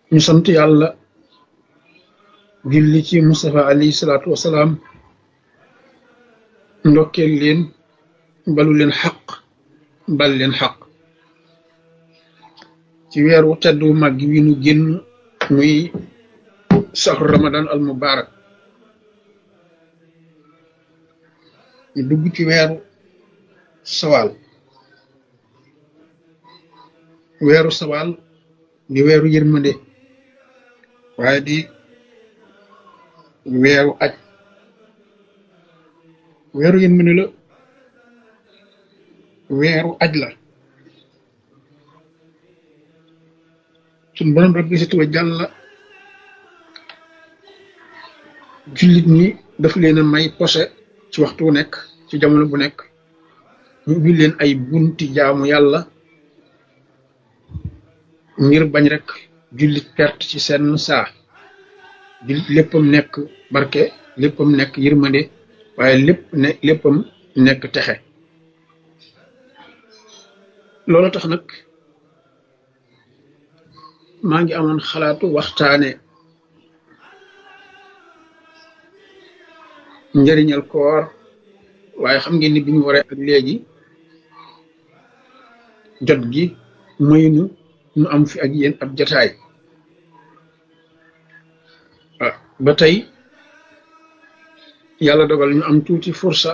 ñu sant yàlla julli ci Mustafa alayhi salaatu wasalaam ndokkeel leen balu leen xaq bal leen xaq ci weeru teddu màgg wi nu génn muy saxru ramadan al mubarak ñu dugg ci weeru sawaal weeru sawaal di weeru yërmande waaye di weeru aj weeru yërmande la weeru aj la suñ borom rabbi si tuwa jàlla jullit ñi daf leen a may posé ci waxtu wu nekk ci jamono bu nekk ñu ubbi leen ay bunti jaamu yàlla ngir bañ rek jullit perte ci seen saa jullit léppam nekk barke léppam nekk yërmande waaye lépp ne léppam nekk texe loolu tax nag maa ngi amoon xalaatu waxtaane njëriñal koor waaye xam ngeen ni bi ñu waree ak léegi jot gi maynu nu am fi ak yéen ab jataay ah ba tey yàlla dogal ñu am tuuti fursa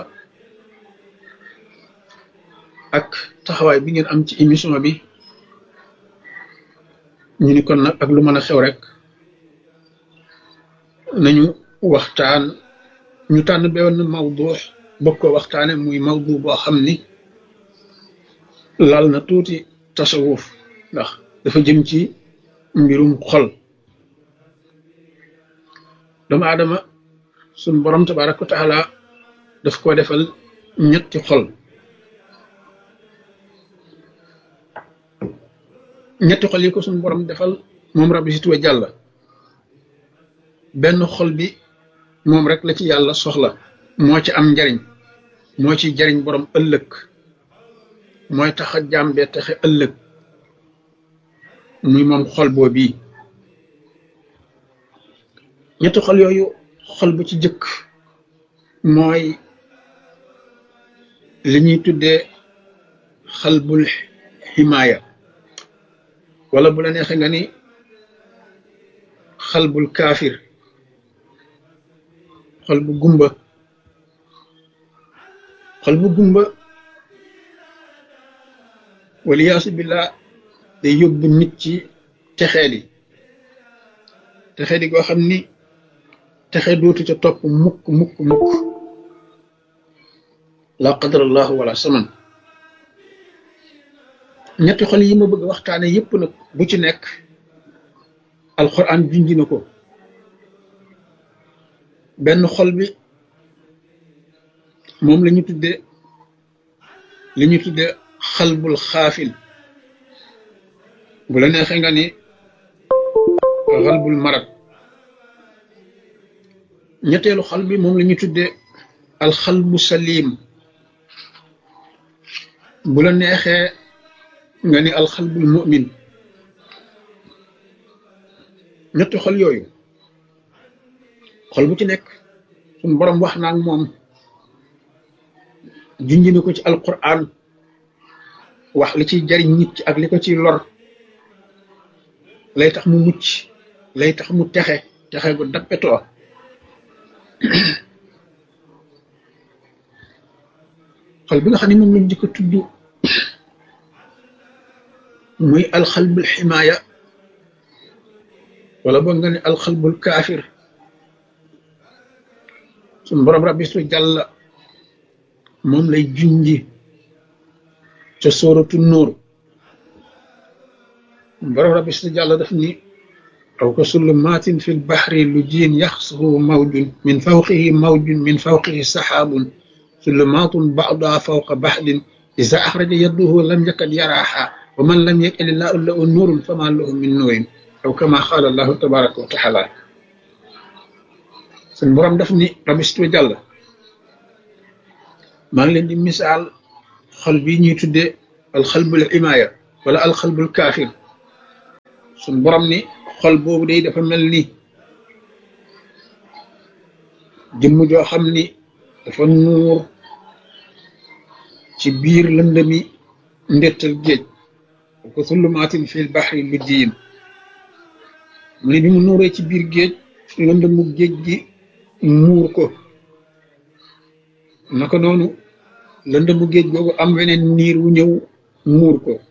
ak taxawaay bi ngeen am ci émission bi ñu ni kon nag ak lu mën a xew rek nañu waxtaan ñu tànn benn mawdu bokk ko waxtaane muy mawdu boo xam ni laal na tuuti tasawuf ndax dafa jëm ci mbirum xol doomu aadama suñ borom tabaraka wa taala daf ko defal ñetti xol ñetti xol yi ko suñ borom defal moom rabbi si tuwa jàlla benn xol bi moom rek la ci yàlla soxla moo ci am njariñ moo ci jariñ borom ëllëg mooy tax a jàmbee taxe ëllëg muy moom xol boo bii ñetti xol yooyu xol bu ci jëkk mooy li ñuy tuddee xalbul ximaaya wala bu la neexee nga ni xalbul kaafir xol bu gumba xol bu gumba waliyaasu billah day yóbbu nit ci texeeli texeeli goo xam ni texe dootu ca topp mukk mukk mukk la qadarallahu wala saman ñetti xol yi ma bëgg waxtaane yépp nag bu ci nekk alxuraan junj na ko benn xol bi moom la ñu tudde li ñu tudde xalbul xaafil bu la neexee nga ni xalbul marad ñetteelu xol bi moom la ñu tudde alxalbu salim bu la neexee nga ni alxalbul mu'min ñetti xol yooyu xol bu ci nekk suñ borom wax naa ak moom junj na ko ci alquran wax li ciy jariñ nit ci ak li ko ciy lor lay tax mu mucc lay tax mu texe texe gu dappetoo xol bi nga xam ne moom lañ di ko tudd muy alxalbul ximaaya wala boog nga ne alxalbul kaafir suñ borom rabbi su jàlla moom lay junji ca sóoratu nuur borom rabbi su jàlla daf ni aw ka sullumaatin fi lbaxri lu jiin yaxsuhu mawjun min fawqihi mawjun min fawqihi saxaabun sullumaatun ba'duha fawqa baxdin iza axraja yadduhu lam yakad yaraaha wa man lam yakil illaahu lahu nuurun fama lahu min nuurin aw kama qaala allahu tabaraka wa taala suñ borom daf ni rabistu jàll maa ngi leen di misaal xol bi ñuy tuddee alxalbul imaaya wala alxalbul kaafir suñ borom ni xol boobu day dafa mel ni jëmm joo xam ni dafa nuur ci biir lëndëmi ndettal géej ko sullumaatin fil baxri lu jiin mu ne bi mu nuuree ci biir géej lëndëmu géej gi muur ko naka noonu lëndëmu géej googu am weneen niir wu ñëw muur ko